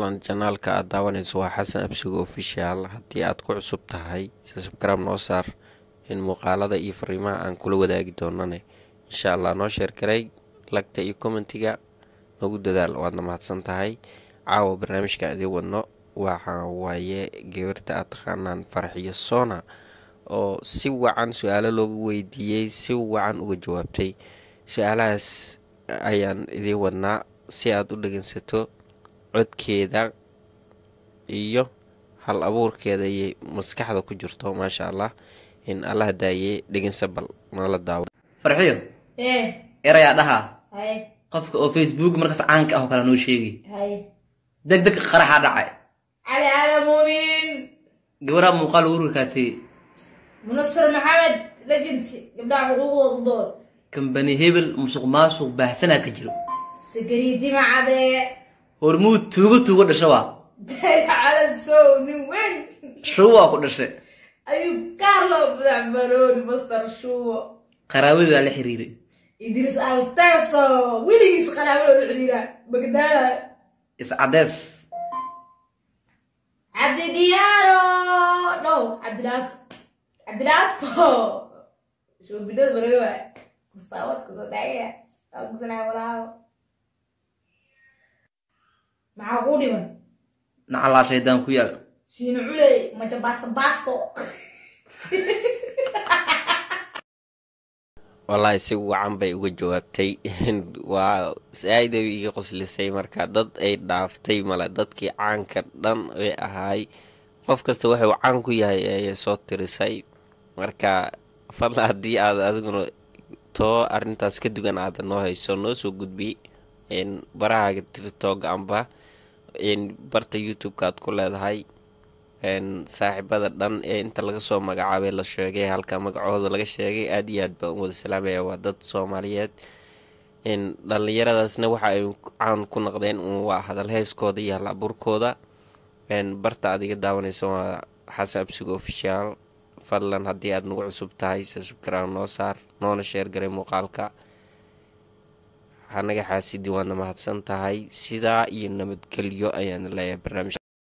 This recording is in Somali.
fadlan janaalka aad daawanayso waa xasan absigo official haddii aad ku cusub tahay subscribe noo saar in muuqaalada iyo fariimaha aan kula wadaagi doonane insha allah noo sheergaray lagta iyo commentiga nagu dadaal waadna mahadsan tahay caawa barnaamijka idii wadno waxa waaye gabarta aad taqaanaan farxiyo soona oo si wacan su-aalo loogu weydiiyey si wacan uga jawaabtay su-aalahaas ayaan idiin wadnaa si aad u dhegeysato codkeeda iyo hal abuurkeeda iyo maskaxda ku jirto maasha allah in allah daayey dhegeysa bal nala daawo farxiyo ee erayaa dhahaa hay qofka oo facebook markaas caanka ah oo kale noo sheegi hay deg deg qaraxaa dhacay cali aadan muumin gabaraa muuqaal ugu rakaatay munasir maxamed legend gabdhaha xuquuqdooda u dood kambani hebel musuq maasuq baahsanaa ka jiro sakariiti macadee hormuud tuugo tuugo dhasha waa cala sow nin weyn shuwaa ku dhashay ayuu carlo madax barooni master shuwo qaraabadaa la xiriiray idris alteso weligiis qaraabada u xidhiira bagdaada iscadees cabdi diyaaro no cabdilaato cabdilaato shoobinada balaga waay mustaawadka soo daagaya waa kusanaa walaaho maxaa kuu dhiman nacalaa shaydaan ku yaal shiino culey maja baasto baasto wallaahi si wacan bay uga jawaabtay waa saa-id ay iga qoslisay marka dad ay dhaaftay male dadkii caanka dhan ee ahaay qof kasta wuxuu caan ku yahay ayay soo tirisay marka fadla haddii aad adiguna too arintaas ka dugan aada noo hayso noo soo gudbi baraha tirtog amba barta youtube-ka aad ku leedahay saaxiibada dhan ee inta laga soo magacaabay la sheegay halka magacooda laga sheegay aada iyo aad baan u wada salaamaya waa dad soomaaliyeed dhallinyaradaasna waxa ay caan ku noqdeen waa hadal heeskooda iyo hal abuurkooda barta aad iga daawanaysa waa xasan absigo official fadlan haddii aad nagu cusub tahay subscribe noo saar noona sheergaray muuqaalka hanaga xaasidi waadna mahadsan tahay sidaa iyo nabadgelyo ayaan leeyahay barnaamij